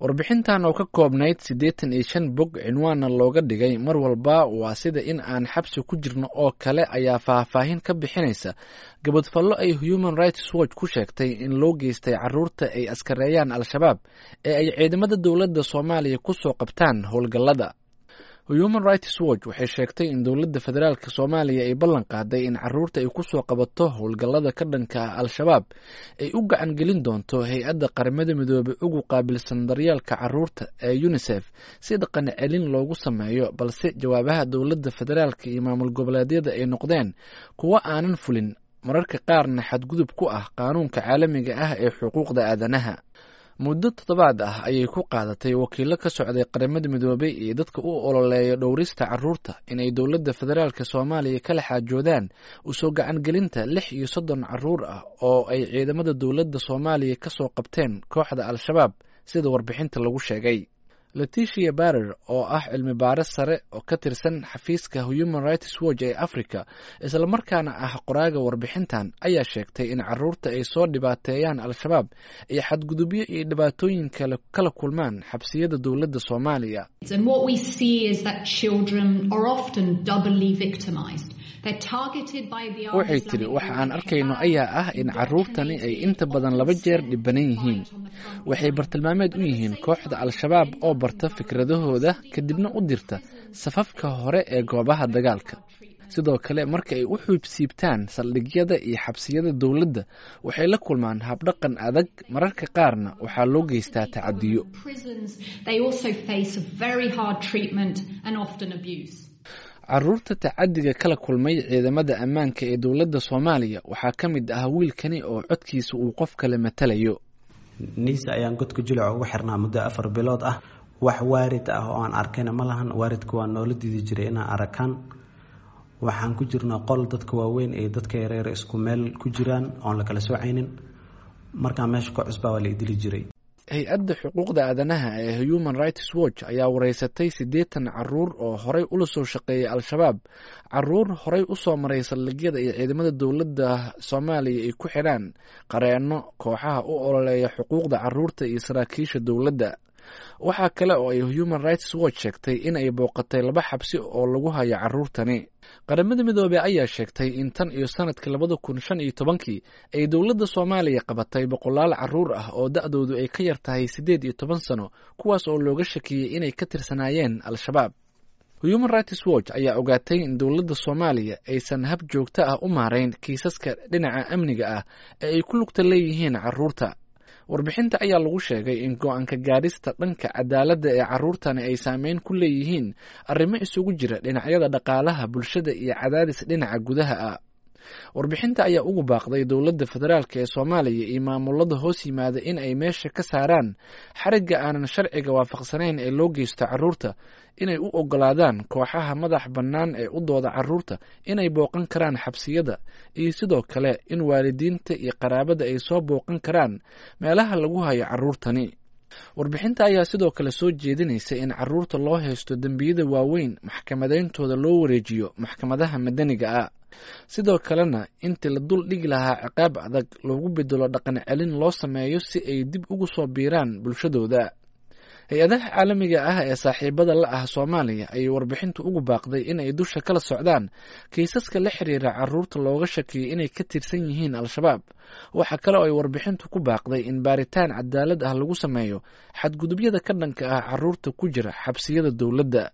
warbixintan oo ka koobnayd siddeetan iyo shan bog cinwaanna looga dhigay mar walba waa sida in aan xabsi ku jirno oo kale ayaa faahfaahin ka bixinaysa gabadfallo ay human rights watch ku sheegtay in loo geystay caruurta ay askareeyaan al-shabaab ee ay ciidamada dowladda soomaaliya ku soo qabtaan howlgallada human rights watch waxay sheegtay in dowladda federaalk soomaaliya ay ballan qaaday in caruurta ay ku soo qabato howlgallada ka dhanka ah al-shabaab ay u gacan gelin doonto hay-adda qaramada midoobey ugu qaabilsan daryeelka caruurta ee unisef si dhaqan celin loogu sameeyo balse jawaabaha dowladda federaalk iyo maamul goboleedyada ay noqdeen kuwo aanan fulin mararka qaarna xadgudub ku ah qaanuunka caalamiga ah ee xuquuqda aadanaha muddo toddobaad ah ayay ku qaadatay wakiilo ka socday qaramada midoobey iyo dadka u ololeeya dhowrista caruurta inay dowladda federaalk soomaaliya kala xaajoodaan usoo gacangelinta lix iyo soddon caruur ah oo ay ciidamada dowladda soomaaliya ka soo qabteen kooxda al-shabaab sida warbixinta lagu sheegay leticia barer oo ah cilmi baaris sare oo ka tirsan xafiiska human rights watch ee africa islamarkaana ah qoraaga warbixintan ayaa sheegtay in caruurta ay soo dhibaateeyaan al-shabaab iyo xadgudubyo iyo dhibaatooyin kale kala kulmaan xabsiyada dowladda soomaaliya waxay tidhi waxa aan arkayno ayaa ah in caruurtani ay inta badan laba jeer dhibanan yihiin waxay bartilmaameed u yihiin kooxda al-shabaab oo barta fikradahooda kadibna u dirta safafka hore ee goobaha dagaalka sidoo kale marka ay u xuubsiibtaan saldhigyada iyo xabsiyada dowladda waxay la kulmaan habdhaqan adag mararka qaarna waxaa loo geystaa tacadiyo caruurta tacadiga kala kulmay ciidamada ammaanka ee dowladda soomaaliya waxaa ka mid ah wiilkani oo codkiisa uu qof kale matalayo niisa ayaan godka julac ugu xirnaa muddo afar bilood ah wax waarid ah oo aan arkayna ma lahan waaridka waa noola diidi jiray inaan arakaan waxaan ku jirnaa qol dadka waaweyn iyo dadka yareer isku meel ku jiraan oon la kala soocaynin markaa meesha ka cusbaa waa la idili jiray hay-adda xuquuqda aadanaha ee human rights watch ayaa wareysatay siddeetan caruur oo horey ula soo shaqeeyay al-shabaab caruur horey usoo maray saldhigyada iyo ciidamada dowladda soomaaliya ay ku xidhaan qareenno kooxaha u ololeeya xuquuqda caruurta iyo saraakiisha dowladda waxaa kale oo ay human rights watch sheegtay in ay booqatay laba xabsi oo lagu hayo caruurtani qaramada midoobey ayaa sheegtay in tan iyo sanadkii labada kun shan iyo tobankii ay dowladda soomaaliya qabatay boqolaal caruur ah oo da-doodu ay ka yar tahay siddeed iyo toban sano kuwaas oo looga shakiyey inay ka tirsanaayeen al-shabaab human rights watch ayaa ogaatay in dowladda soomaaliya aysan hab joogto ah u maarayn kiisaska dhinaca amniga ah ee ay ku lugta leeyihiin caruurta warbixinta ayaa lagu sheegay in go-aanka gaadhista dhanka cadaaladda ee caruurtani ay saameyn ku leeyihiin arrimo isugu jira dhinacyada dhaqaalaha bulshada iyo cadaadis dhinaca gudaha ah warbixinta ayaa ugu baaqday dowladda federaalk ee soomaaliya iyo maamulada hoos yimaada in ay meesha ka saaraan xarigga aanan sharciga waafaqsanayn ee loo geysto caruurta inay u ogolaadaan kooxaha madax bannaan ee u dooda caruurta inay booqan karaan xabsiyada iyo sidoo kale in waalidiinta iyo qaraabada ay soo booqan karaan meelaha lagu hayo caruurtani warbixinta ayaa sidoo kale soo jeedinaysa in caruurta loo haysto dembiyada waaweyn maxkamadeyntooda loo wareejiyo maxkamadaha madaniga ah sidoo kalena intii la dul dhigi lahaa ciqaab adag loogu bedelo dhaqan celin loo sameeyo si ay dib ugu soo biiraan bulshadooda hay-adaha caalamiga ah ee saaxiibada la ah soomaaliya ayay warbixintu ugu baaqday in ay dusha kala socdaan kiisaska la xiriira caruurta looga shakiyay inay ka tirsan yihiin al-shabaab waxaa kale oo ay warbixintu ku baaqday in baaritaan cadaalad ah lagu sameeyo xadgudubyada ka dhanka ah caruurta ku jira xabsiyada dowladda